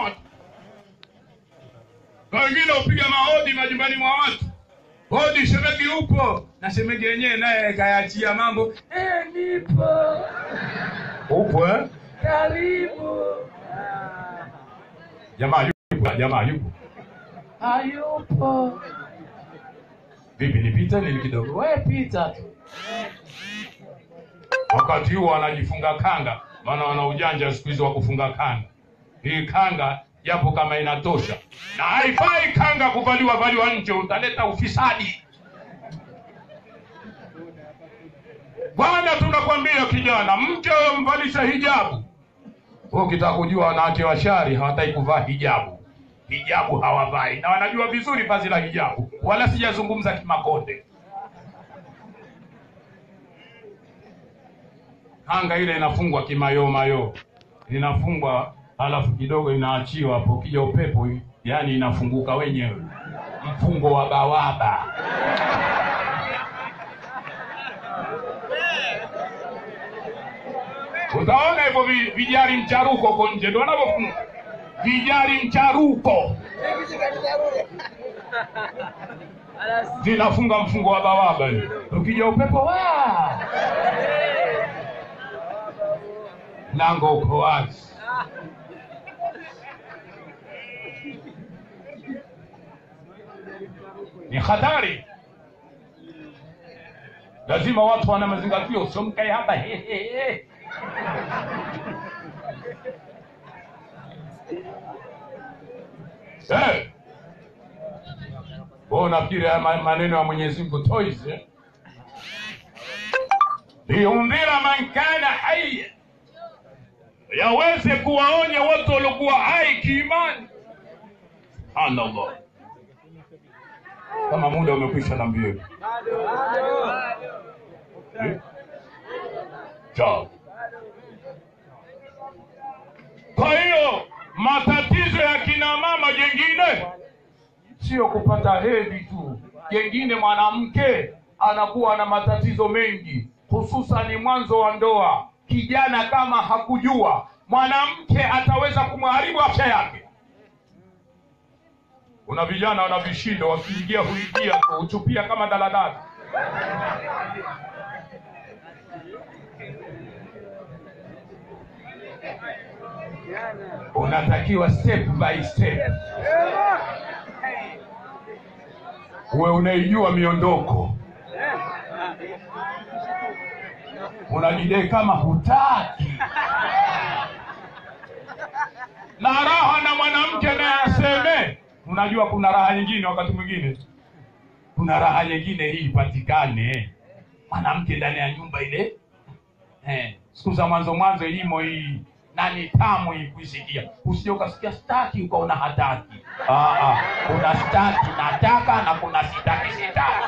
watu na wengine hupiga mahodi majumbani mwa watu hodi shemegi upo na shemegi yenyewe naye kayaachia mambo eh, nipo upo eh? karibu jamaa yupo jamaa yupo hayupo vipi nipite nini kidogo we pita tu wakati huo wanajifunga kanga maana wana ujanja siku hizi wa kufunga kanga hii kanga japo kama inatosha na haifai kanga kuvaliwa valiwa nje utaleta ufisadi bwana tunakwambia kijana mke mvalisha hijabu Wewe ukitaka kujua wanawake washari hawataki kuvaa hijabu hijabu hawavai na wanajua vizuri vazi la hijabu wala sijazungumza kimakonde kanga ile inafungwa kimayomayo inafungwa halafu kidogo inaachiwa hapo ukija upepo yani inafunguka wenyewe mfungo wa bawaba utaona hivyo vi- vijari mcharuko huko nje ndio wanavyofunga vijari mcharuko zinafunga mfungo wa bawaba hiyo. ukija upepo wa mlango uko wazi ni hatari lazima watu wana mazingatio usiomkae hapa he, he, he. Eh. Wewe unafikiri haya ma- maneno ya Mwenyezi Mungu toys eh? liundhira man kana hayya, yaweze kuwaonya watu waliokuwa hai kiimani. Subhanallah, kama muda umekwisha na mbio Eh? Sawa. Kwa hiyo matatizo ya kina mama jengine sio kupata hedhi tu, jengine mwanamke anakuwa na matatizo mengi, hususani mwanzo wa ndoa. Kijana kama hakujua, mwanamke ataweza kumharibu afya yake. Kuna vijana wana vishindo, wakiingia huingia tu, huchupia kama daladala. Unatakiwa step by step uwe unaijua miondoko, unajidai kama hutaki na raha na mwanamke naye aseme. Unajua kuna raha nyingine, wakati mwingine kuna raha nyingine hii ipatikane mwanamke ndani ya nyumba ile eh, siku za mwanzo mwanzo ilimo hii nani tamu hii kuisikia, usije ukasikia staki ukaona hataki. Ah, ah, kuna staki nataka na kuna sitaki sitaki.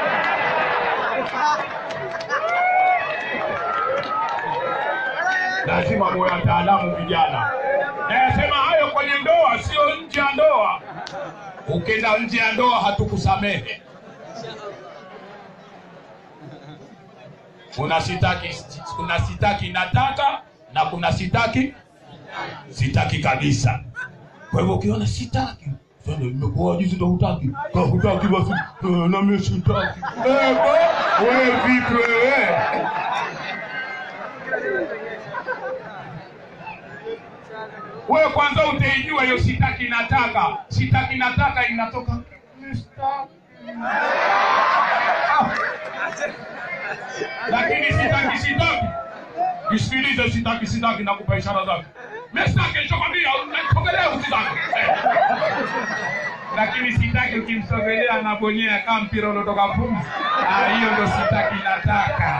Lazima muwe wataalamu vijana. Nayasema hayo kwenye ndoa, sio nje ya ndoa. Ukienda nje ya ndoa hatukusamehe. Kuna sitaki, kuna sitaki nataka na kuna sitaki sitaki kabisa. Kwa hivyo ukiona sitaki sasa nimekuwa juzi ndo hutaki. Ka hutaki basi eh, na mimi sitaki. Eh, ba- wewe vipi wewe? Wewe kwanza utaijua hiyo sitaki nataka. Sitaki nataka inatoka Mr. lakini sitaki sitaki isikilize sitaki sitaki nakupa ishara zake mestaki nishakwambia nasogelea usitaki lakini sitaki ukimsogelea anabonyea kama mpira unaotoka pumzi Ah, hiyo ndo sitaki nataka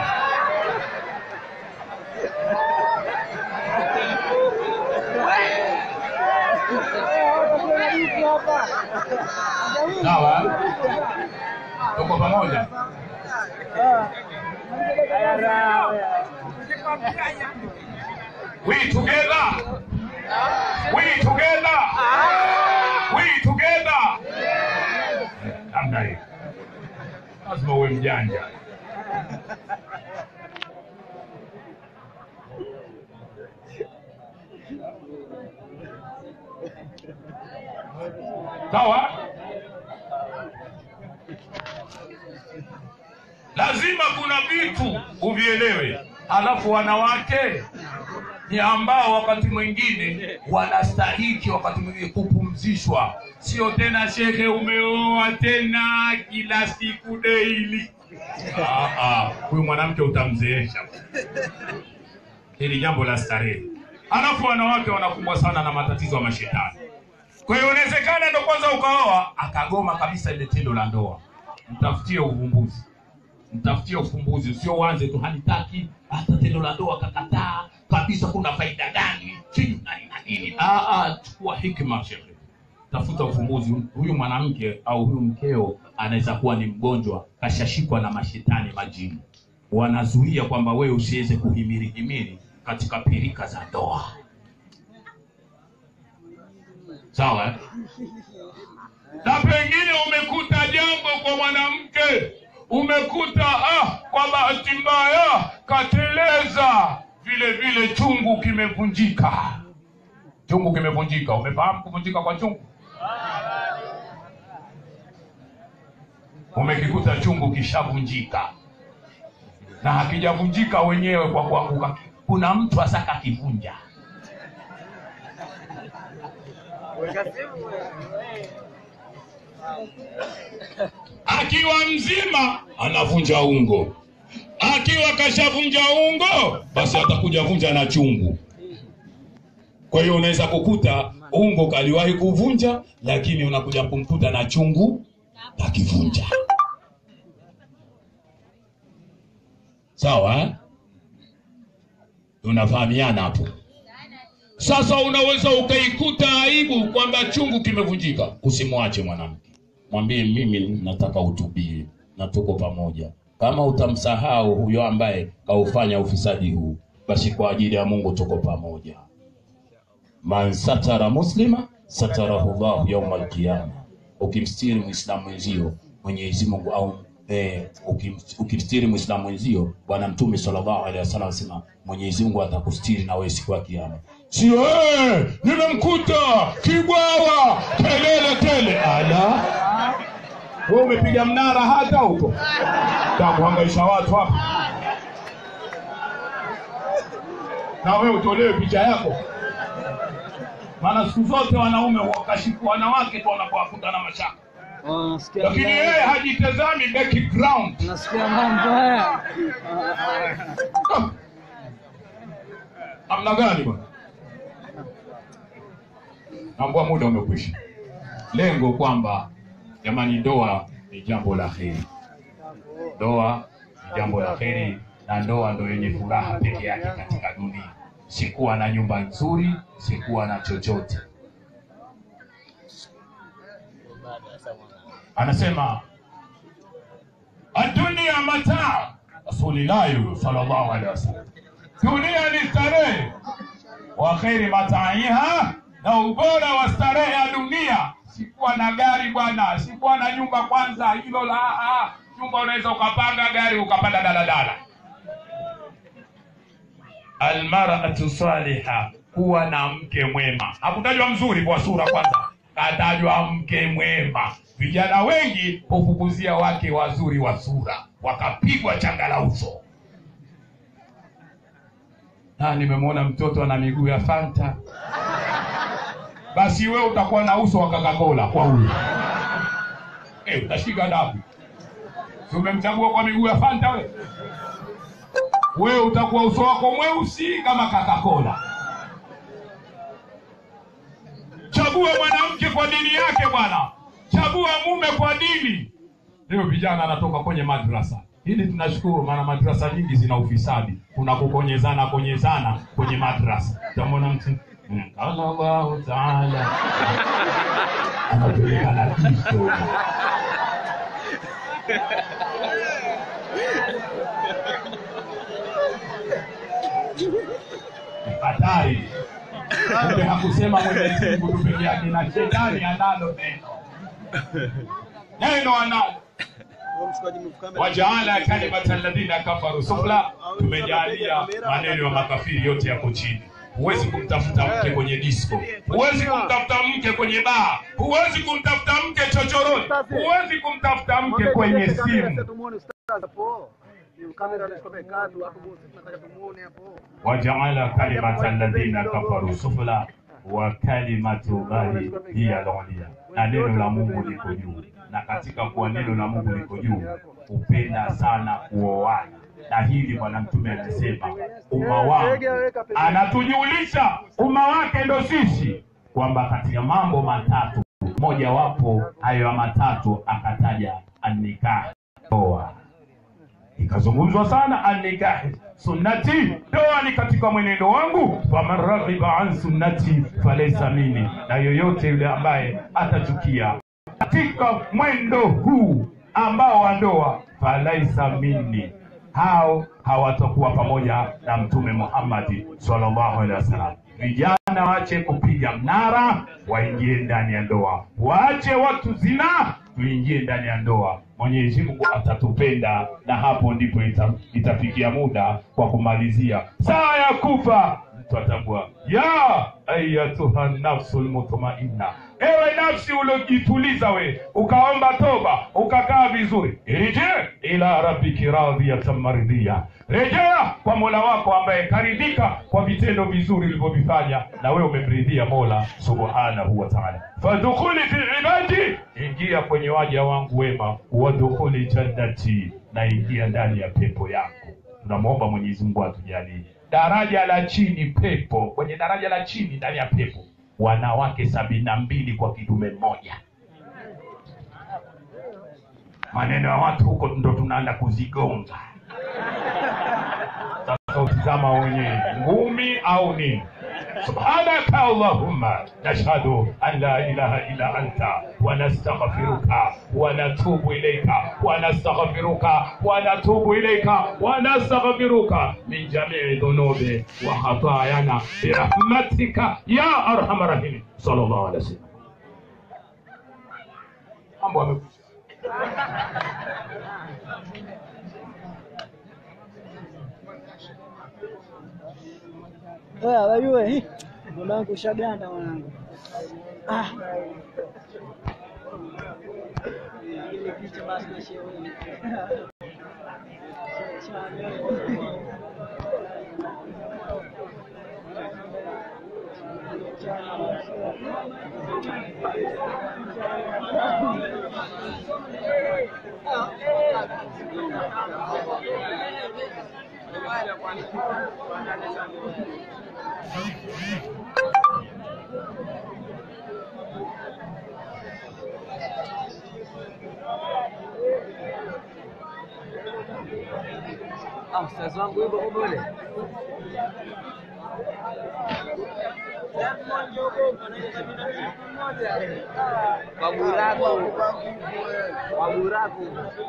sawa tuko pamoja we together we together we together namna hiyo lazima uwe mjanja sawa lazima kuna vitu uvielewe alafu wanawake ni ambao wakati mwingine wanastahiki wakati mwingine kupumzishwa sio tena shehe umeoa tena kila siku daily Ah, ah, huyu mwanamke utamzeesha hili jambo la starehe alafu wanawake wanakumbwa sana na matatizo ya mashetani kwa hiyo inawezekana ndo kwanza ukaoa akagoma kabisa ile tendo la ndoa mtafutie uvumbuzi mtafutie ufumbuzi usio uanze tu hanitaki hata tendo la ndoa kakataa kabisa kuna faida gani sijui nani na nini Ah, ah, chukua hikma shekhe tafuta ufumbuzi huyu mwanamke au huyu mkeo anaweza kuwa ni mgonjwa kashashikwa na mashetani majini wanazuia kwamba wewe usiweze kuhimiri himiri katika pirika za ndoa sawa eh? na pengine umekuta jambo kwa mwanamke umekuta ah, kwa bahati mbaya kateleza vile vile chungu kimevunjika chungu kimevunjika umefahamu kuvunjika kwa chungu umekikuta chungu kishavunjika na hakijavunjika wenyewe kwa kuanguka kuna mtu asaka kivunja akiwa mzima anavunja ungo akiwa kashavunja ungo basi atakuja vunja na chungu kwa hiyo unaweza kukuta ungo kaliwahi kuvunja lakini unakuja kumkuta na chungu kakivunja sawa eh? tunafahamiana hapo sasa unaweza ukaikuta aibu kwamba chungu kimevunjika usimwache mwanamke mwambie mimi nataka utubie na tuko pamoja kama utamsahau huyo ambaye kaufanya ufisadi huu basi kwa ajili ya mungu tuko pamoja man satara muslima satarahu llahu yauma alqiyama ukimstiri mwislamu mwenzio mwenyezi mungu au eh, ukim, ukimstiri mwislamu mwenzio bwana mtume sallallahu alaihi wasallam asema mwenyezi mungu atakustiri na wewe siku ya kiyama sio hey, nimemkuta kibwawa kelele tele ala wewe umepiga mnara hata huko takuhangaisha watu hapa na wewe utolewe picha yako maana siku zote wanaume wakashiku wanawake tu wanapowakuta na mashaka Oh, nasikia lakini vibaya. yeye hajitazami background nasikia mambo haya Ah. namna gani bwana naambua muda umekwisha lengo kwamba jamani ndoa ni jambo la heri ndoa ni jambo la heri na ndoa ndo yenye furaha peke yake katika dunia sikuwa na nyumba nzuri sikuwa na chochote anasema adunia mataa rasulillahi sallallahu alaihi wasallam dunia ni starehe wa kheri mataiha na ubora wa starehe ya dunia sikuwa na gari bwana sikuwa na nyumba kwanza hilo la ah, nyumba unaweza ukapanga gari ukapanda daladala almaratu saliha kuwa na mke mwema hakutajwa mzuri kwa sura kwanza katajwa mke mwema vijana wengi hufukuzia wake wazuri wa sura wakapigwa changa la uso na nimemwona mtoto ana miguu ya fanta basi we utakuwa na uso wa kakakola kwa huyo eh utashika dabu Si umemchagua kwa miguu ya fanta we wewe utakuwa uso wako mweusi kama kakakola chagua mwanamke kwa dini yake bwana chagua mume kwa dini leo vijana anatoka kwenye madrasa hili tunashukuru maana madrasa nyingi zina ufisadi kuna kukonyezana konyezana kwenye madrasa utamwona mtu "Mm, qala Allahu taala anapeleka na kiso hatari kumbe hakusema mwenyezi mungu tu peke yake na shetani analo neno neno analo wajaala kalimata alladhina kafaru sufla tumejalia maneno ya makafiri yote yako chini huwezi kumtafuta mke kwenye disco huwezi kumtafuta mke kwenye baa huwezi kumtafuta mke chochoroni huwezi kumtafuta mke kwenye simu wajaala kalimata alladhina kafaru sufla wa kalimatu llahi hiya al-ulya, na neno la Mungu liko juu. Na katika kuwa neno la Mungu liko juu, hupenda sana kuoana, na hili Bwana Mtume anasema umma wangu, anatujulisha umma wake ndo sisi, kwamba katika mambo matatu mojawapo hayo ya matatu akataja annikah, ndoa ikazungumzwa sana annikahi sunnati, ndoa ni katika mwenendo wangu. Faman raghiba an sunnati falaysa minni, na yoyote yule ambaye atachukia katika mwendo huu ambao wa ndoa, falaisa minni, hao hawatakuwa pamoja na Mtume Muhammadi sallallahu alaihi wasallam. Vijana waache kupiga mnara, waingie ndani ya ndoa, waache watu zina, tuingie ndani ya ndoa. Mwenyezi Mungu atatupenda, na hapo ndipo ita, itafikia muda kwa kumalizia saa ya kufa, mtu atambua ya ayatuha nafsul mutmainna, ewe nafsi uliojituliza we ukaomba toba ukakaa vizuri, irje ila rabbiki radhiyatan maridhiya, rejea kwa mola wako ambaye karidhika kwa vitendo vizuri ulivyovifanya, na wewe umemridhia mola subhanahu wa ta'ala. Fadkhuli fi ibadi, ingia kwenye waja wangu wema, wadkhuli jannati, na ingia ndani ya pepo yako. Tunamwomba Mwenyezi Mungu atujalie daraja la chini pepo, kwenye daraja la chini ndani ya pepo wanawake sabini na mbili kwa kidume mmoja. Maneno ya watu huko ndo tunaenda kuzigonga sasa. Utizama wenyewe ngumi au nini? subhanaka allahumma nashhadu an la ilaha illa anta wa nastaghfiruka wa natubu ilayka wa nastaghfiruka wa natubu ilayka wa nastaghfiruka min jami'i dhunubi wa khatayana bi rahmatika ya arhamar rahimin sallallahu alaihi wasallam mambo yamekwisha Wewe wajue hii mwanangu ushaganda mwanangu. Ah. Ile picha basi na shewe. Ah, ustazi wangu yuko huko yule. Kwa buraku. Kwa buraku.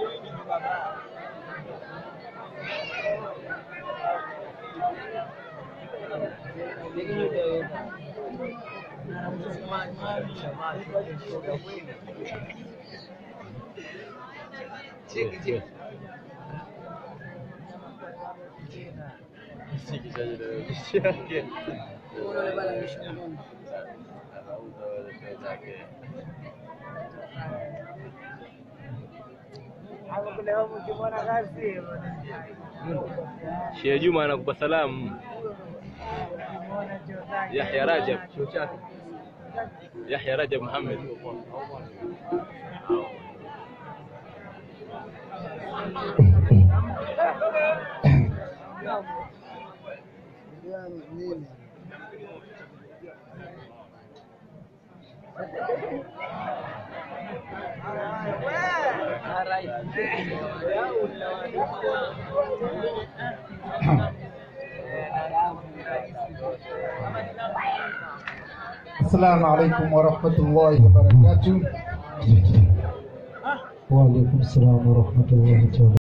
Cheki cheki. Shehe Juma anakupa salamu. Yahya Rajab. Yahya Rajab Muhammad. السلام عليكم ورحمة الله وبركاته وعليكم السلام ورحمة الله وبركاته